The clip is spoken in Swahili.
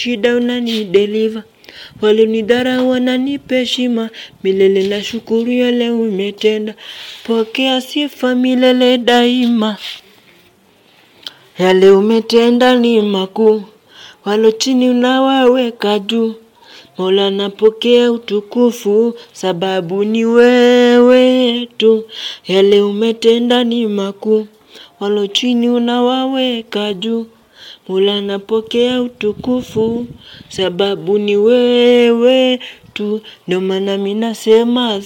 shida unani deliver walionidharau wananipa heshima milele na shukuru yale umetenda pokea sifa milele daima yale umetenda ni makuu walo chini unawaweka juu Mola napokea utukufu sababu ni wewe tu yale umetenda ni makuu walo chini unawaweka juu Mola napokea utukufu sababu ni wewe tu ndio maana mimi nasema